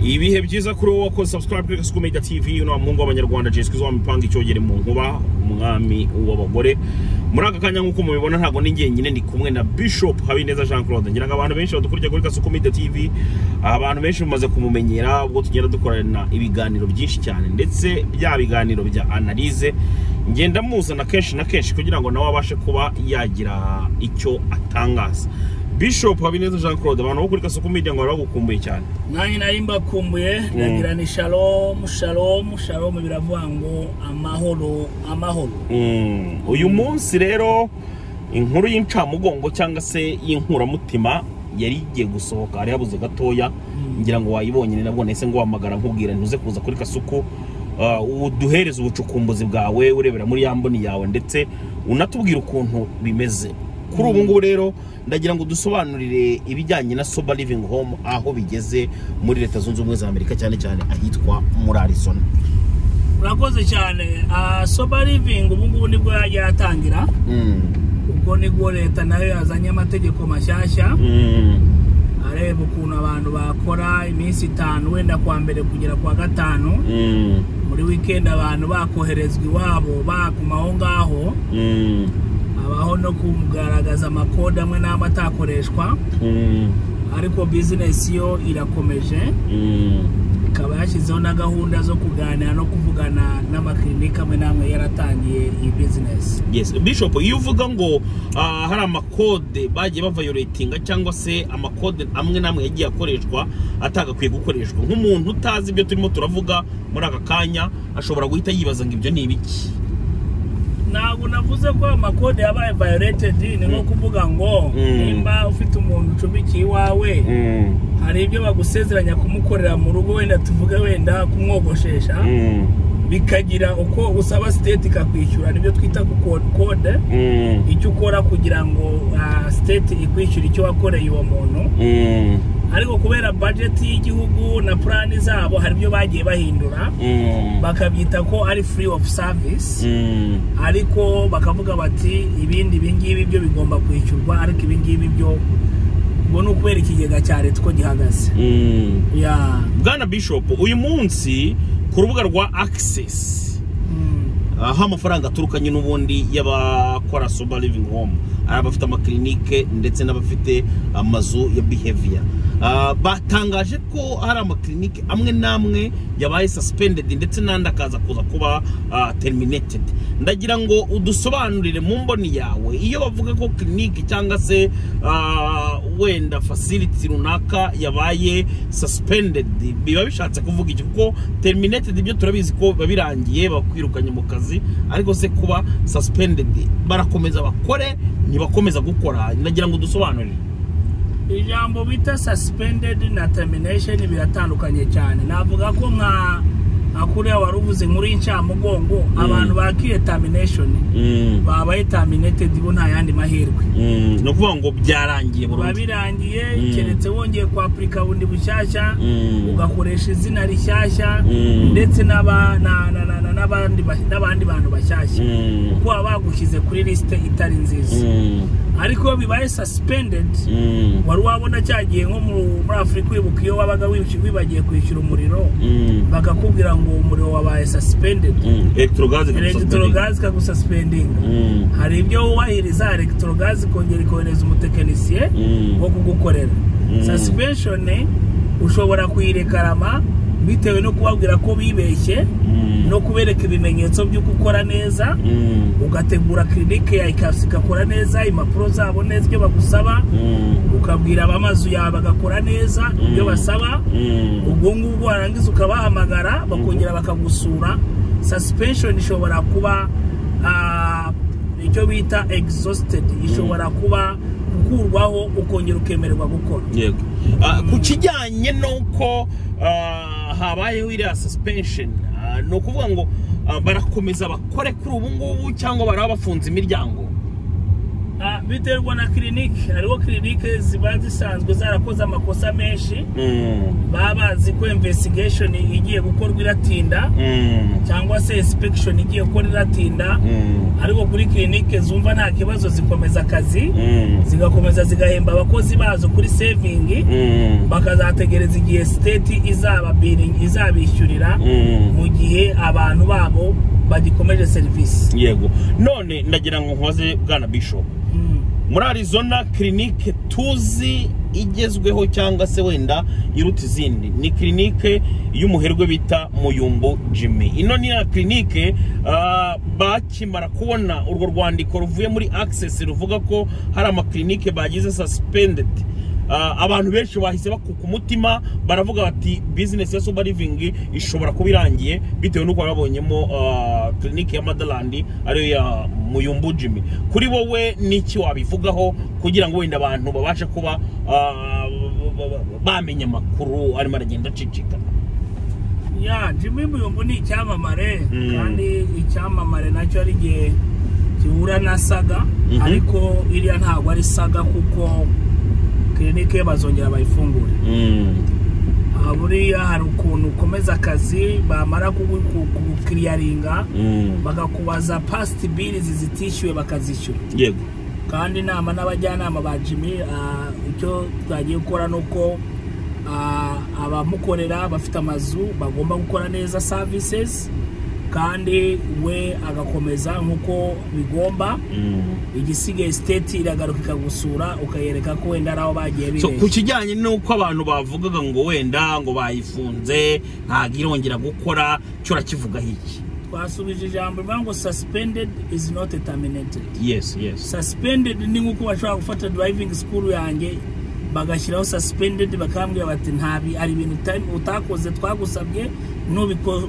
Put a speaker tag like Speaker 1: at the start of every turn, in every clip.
Speaker 1: ibihe byiza kuri wowe wakoze subscribe kuri kasuku media tv uno wa muhungu w'abanyarwanda jeswe zo wamipanga icyogere mu nkuba umwami w'abagore muri aka kanya nk'uko mubibona ntabwo ni njyenyine ndi kumwe na bishop habineza jean claude ngira ngo abantu benshi badukurikira kuri kasuku media tv abantu benshi bamaze kumumenyera ubwo tugenda dukorana ibiganiro byinshi cyane ndetse bya biganiro bya analyse ngenda muzana kenshi na kenshi kugira ngo nawe abashe kuba yagira icyo atangaza bishop habineza jean claude abantu bo kuri kasuku media ngo baba bagukumbuye cyane
Speaker 2: nanjye nari mbakumbuye ndagira ni shalom shalom shalom biravuga ngo amahoro amahoro
Speaker 1: Mm, uyu munsi rero inkuru y'incamugongo cyangwa se y'inkuramutima yari igiye gusohoka hari habuze gatoya ngira ngo wayibonye ni nabwo nahise ngo wamagara nkubwira ntuze kuza kuri kasuku Ah, uduhereze ubucukumbuzi bwawe urebera muri ya mboni yawe ndetse unatubwire ukuntu bimeze kuri ubu ngubu rero ndagira ngo dusobanurire ibijyanye na soba living home aho bigeze muri leta zunze ubumwe za amerika cyane cyane ahitwa muri arizona
Speaker 2: urakoze cyane Ah, sober living ubu ngubu nibwo yatangira
Speaker 1: Mm,
Speaker 2: ubwo nibwo leta nayo yazanye amategeko mashyashya
Speaker 1: mm,
Speaker 2: areba ukuntu abantu bakora iminsi itanu wenda kuwa mbere kugera kuwa gatanu
Speaker 1: mm,
Speaker 2: muri wikendi abantu bakoherezwa iwabo baguma aho ngaho
Speaker 1: mm.
Speaker 2: habaho no kugaragaza amakode amwe n'amwe atakoreshwa
Speaker 1: Mm,
Speaker 2: ariko bizinesi yo irakomeje
Speaker 1: mm,
Speaker 2: ikaba yashyizeho na gahunda zo kuganira no kuvugana n'amakirinike amwe n'amwe yaratangiye iyi bizinesi
Speaker 1: yes bishop iyo uvuga ngo ah, hari amakode bagiye bavayoretinga cyangwa se amakode amwe n'amwe yagiye akoreshwa atagakwiye gukoreshwa nk'umuntu utazi ibyo turimo turavuga muri aka kanya ashobora guhita yibaza ngo ibyo ni ibiki
Speaker 2: ntabwo navuze ko amakode yabaye vayoretedi ni nko kuvuga ngo
Speaker 1: Mm.
Speaker 2: nimba ufite umuntu ucumikiye iwawe hari ibyo bagusezeranya kumukorera mu rugo wenda tuvuge wenda kumwogoshesha bikagira uko usaba siteti ikakwishyura nibyo twita ku kode icyo ukora kugira ngo ah, siteti ikwishyure icyo wakoreye uwo muntu ariko kubera bajeti y'igihugu na purani zabo hari ibyo bagiye bahindura bakabyita ko ari free of service ariko bakavuga bati ibindi ibingibi byo bigomba kwishyurwa ariko ibingibi byo ngo ni ukubera ikigega cya leta uko gihagaze ya
Speaker 1: bwana bishop uyu munsi ku rubuga rwa access
Speaker 2: mm,
Speaker 1: aho amafaranga aturukanye n'ubundi y'abakora soba living home ari abafite amakirinike ndetse n'abafite amazu ya behavior Ah, batangaje ko hari amakirinike amwe n'amwe yabaye suspended ndetse n'andi akaza kuza kuba ah, terminated ndagira ngo udusobanurire mu mboni yawe iyo bavuga ko kirinike cyangwa se ah, wenda facility runaka yabaye suspended biba bishatse kuvuga iki kuko terminated ibyo turabizi ko biba birangiye bakwirukanye mu kazi ariko se kuba suspended barakomeza bakore ntibakomeza gukora ndagira ngo dusobanurire
Speaker 2: ijambo bita suspended na termination biratandukanye cyane navuga ko nka nka kuriya wari uvuze inkuru y'incamugongo abantu bakiye termination babaye terminated bo nta yandi mahirwe
Speaker 1: ni ukuvuga ngo byarangiye
Speaker 2: biba
Speaker 1: burundu
Speaker 2: birangiye
Speaker 1: Mm.
Speaker 2: keretse wongeye kwapurika bundi bushyashya
Speaker 1: Mm.
Speaker 2: ugakoresha izina rishyashya
Speaker 1: Mm.
Speaker 2: ndetse n'aba- na- na- na- na- n'abandi ba- n'abandi bantu bashyashya
Speaker 1: Mm,
Speaker 2: kuko baba bagushyize kuri lisite itari nziza
Speaker 1: mm,
Speaker 2: ariko iyo bibaye suspended
Speaker 1: mm,
Speaker 2: wari wabona cyagiye nko mu- muri afurika wibuka iyo wabaga wibi- wibagiye kwishyura umuriro
Speaker 1: mm,
Speaker 2: bakakubwira ngo umuriro wabaye suspended
Speaker 1: mm. electrogaze
Speaker 2: elegitorogazi ikagususpendinga
Speaker 1: Mm,
Speaker 2: hari ibyo wubahiriza elegitorogazi ikongera ikohereza umutekinisiye
Speaker 1: mm.
Speaker 2: wo kugukorera
Speaker 1: Mm.
Speaker 2: suspension ushobora kuyirekarama bitewe no kubabwira ko bibeshye
Speaker 1: Mm,
Speaker 2: no kubereka ibimenyetso by'uko ukora neza
Speaker 1: mm,
Speaker 2: ugategura kirinike yawe ikasi igakora neza impapuro zabo neza ibyo bagusaba
Speaker 1: mm,
Speaker 2: ukabwira abamazu yawe bagakora neza ibyo basaba
Speaker 1: mm.
Speaker 2: ubwo ngubwo warangiza ukabahamagara bakongera bakagusura suspension ishobora kuba ah, icyo bita exhausted ishobora kuba gukurwaho ukongera ukemererwa gukora
Speaker 1: yego Ah, ku kijyanye n'uko ah, habayeho iriya suspension ah, ni ukuvuga ngo ah, barakomeza bakore kuri ubu ngubu cyangwa baraba bafunze imiryango
Speaker 2: Ah, biterwa na kirinike hariho kirinike ziba zisanzwe zarakoze amakosa menshi baba bazi ko investigation igiye gukorwa iratinda cyangwa se inspection igiye gukora iratinda ariko kuri kirinike zumva nta kibazo zikomeza akazi zigakomeza zigahemba abakozi bazo kuri sevingi bakazategereza igihe siteti izababiringi izabishyurira mu gihe abantu babo bagikomeje serivisi
Speaker 1: yego none ndagira ngo nkoze bwana bishop muri arizona kirinike tuzi igezweho cyangwa se wenda iruta izindi ni kirinike y'umuherwe bita muyumbo jimmy ino ni ya kirinike bakimara kubona urwo rwandiko ruvuye muri akisesi ruvuga ko hari amakirinike bagize sasipendedi abantu benshi bahise bakuka umutima baravuga bati bizinesi ya suba livingi ishobora kuba irangiye bitewe n'uko babonyemo kirinike ya madarandi ariyo ya muyumbu jimmy kuri wowe n'iki wabivugaho kugira ngo wenda abantu babashe kuba bamenya amakuru arimo aragenda acicikana
Speaker 2: ya jimmy muyumbu ni icyamamare kandi icyamamare nacyo ari igihe gihura na saga ariko iriya ntabwo ari saga kuko kirinike bazongera bayifungure buriya hari ukuntu ukomeza akazi bamara kukiriyaringa bagakubaza pasiti birizi zitishyuwe bakazishyura
Speaker 1: yego
Speaker 2: kandi inama n'abajyanama ba jimmy icyo twagiye gukora ni uko abamukorera bafite amazu bagomba gukora neza savisizi kandi we agakomeza nk'uko bigomba igisigaye siteti iragaruka ikagusura ukayereka ko wenda ari aho bagiye
Speaker 1: bireba ku kijyanye n'uko abantu bavugaga ngo wenda ngo bayifunze ntabwo irongera gukora cyo urakivugaho iki
Speaker 2: twasubije ijambo rivuga ngo sasipendedi izi noti taminetedi
Speaker 1: yesi yesi
Speaker 2: sasipendedi ni nk'uko bashobora gufata durayivingi sikuru yanjye bagashyiraho sasipendedi bakambwira bati ntabi ari ibintu utakoze twagusabye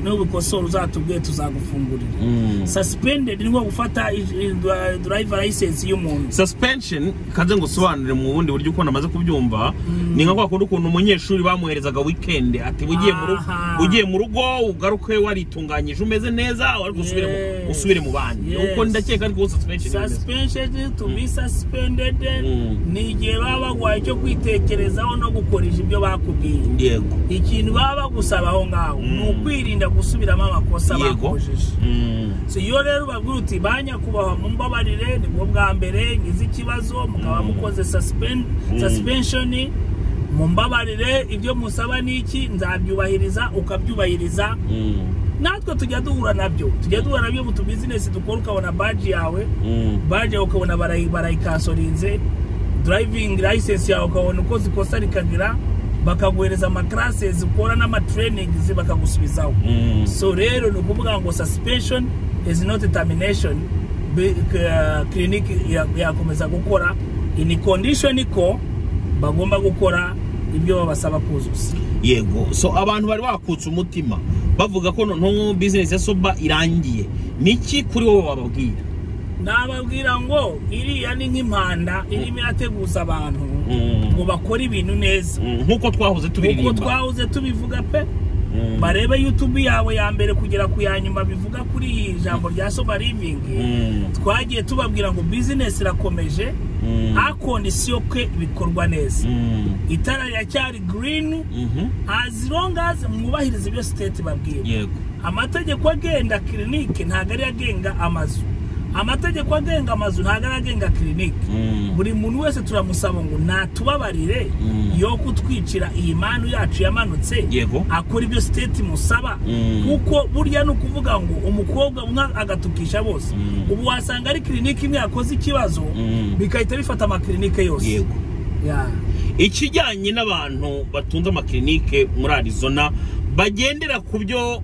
Speaker 2: nubikosora uzatubwiye tuzagufungurira sasipendedi ni nko gufata durayiva layisensi y'umuntu
Speaker 1: sasipensheni kanze ngo usobanurire mu bundi buryo ukuntu amaze kubyumva ni nka kwa kundi ukuntu umunyeshuri bamuherezaga wikendi ati ugiye mu rugo ugaruke waritunganyije umeze neza ariko usubire mu bandi uko ndakeka ariko sasipensheni
Speaker 2: sasipensheni to be sasipendedi ni igihe baba bagwaye icyo kwitekerezaho no gukoresha ibyo bakubwiye ikintu baba bagusaba aho ngaho ukwirinda gusubiramo amakosa bakojeje iyo rero ubabwira uti ba nyakubahwa mumbabarire nibwo bwa mbere ngize ikibazo mukaba mukoze sasipenshoni mumbabarire ibyo musaba ni iki nzabyubahiriza ukabyubahiriza natwe tujya duhura nabyo tujya duhura nabyo mu tubizinesi dukora ukabona baji yawe baji yawe ukabona barayikasorinze durayivingi layisensi yawe ukabona uko zikosa rikagira bakaguhereza amakarasezi ukora n'amatreyiningizi bakagusubizaho so rero ni ukuvuga ngo sasipeshoni izi noti tamineshoni kirinike yakomeza gukora ini kondishoni ko bagomba gukora ibyo babasaba kuzuza
Speaker 1: yego so abantu bari bakutse umutima bavuga ko noneho bizinesi ya soba irangiye niki kuri wowe wababwira
Speaker 2: nababwira ngo iriya ni nk'impanda irimo irateguza abantu ngo bakore ibintu neza
Speaker 1: nk'uko twahoze tubiririmba
Speaker 2: nk'uko twahoze tubivuga pe barebe yutubu yawe ya mbere kugera ku ya nyuma bivuga kuri iyi jambo rya soba livingi twagiye tubabwira ngo bizinesi irakomeje akondisiyo kwe bikorwa neza itara riracyari girini azirongazi mwubahiriza ibyo siteti babwira amategeko agenda kirinike ntabwo ariyo agenga amazu amategeko agenga amazu ntabwo ari agenga kirinike buri muntu wese turamusaba ngo natubabarire yo kutwicira iyi manu yacu yamanutse akora ibyo siteti musaba kuko burya ni ukuvuga ngo umukobwa umwe agatukisha bose ubu wasanga ari kirinike imwe yakoze ikibazo bigahita bifata amakirinike yose
Speaker 1: ikijyanye n'abantu batunze amakirinike muri arizona bagendera ku byo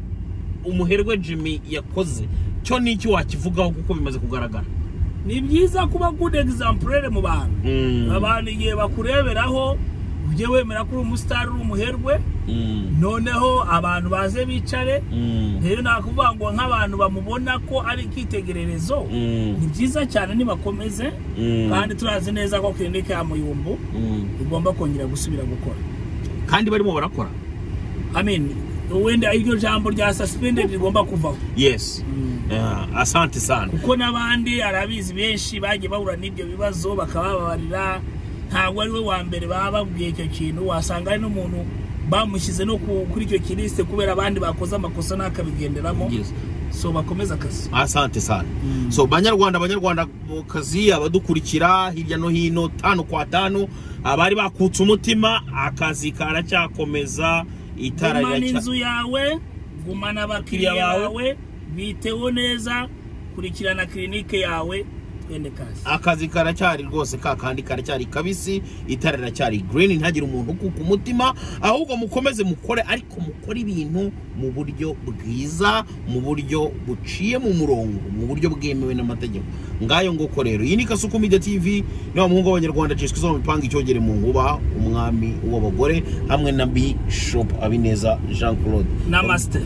Speaker 1: umuherwe jimmy yakoze cyo ni iki wakivugaho kuko bimaze kugaragara
Speaker 2: ni byiza kuba good example mu bantu abantu igihe bakureberaho ujye wemera ko uri umusitari uri umuherwe noneho abantu baze bicare rero nakuvuga ngo nk'abantu bamubona ko ari icyitegererezo ni byiza cyane nibakomeze kandi turazi neza ko kirinike ya muyumbu igomba kongera gusubira gukora
Speaker 1: kandi barimo barakora
Speaker 2: amen wenda iryo jambo rya suspended rigomba kuvaho
Speaker 1: yes Yeah, asante sana
Speaker 2: kuko n'abandi arabizi benshi bagiye bahura n'ibyo bibazo bakababarira ntabwo ari we wa mbere baba babwiye icyo kintu wasanga ari n'umuntu bamushyize no ku- kuri icyo kirisite kubera abandi bakoze amakosa n'akabigenderamo
Speaker 1: Yes.
Speaker 2: so bakomeze akazi
Speaker 1: asante sana
Speaker 2: Mm.
Speaker 1: so banyarwanda abanyarwandakazi abadukurikira hirya no hino tanu kwa tanu abari bakutse umutima akazi karacyakomeza itara
Speaker 2: gumana
Speaker 1: riracya-
Speaker 2: inzu yawe gumana abakiriya
Speaker 1: Abakiriya
Speaker 2: bawe biteho neza kurikirana kirinike yawe twende kazi
Speaker 1: akazi karacyari rwose ka kandi karacyari kabisi itara riracyari green ntagire umuntu ukuka umutima ahubwo mukomeze mukore ariko mukore ibintu mu buryo bwiza mu buryo buciye mu murongo mu buryo bwemewe n'amategeko ngayo ngoko rero iyi ni kasuku media tv niba muhungu w'abanyarwanda jeswe zo mipanga icyogere mu nguba umwami w'abagore hamwe na bishop abineza jean claude
Speaker 2: namaste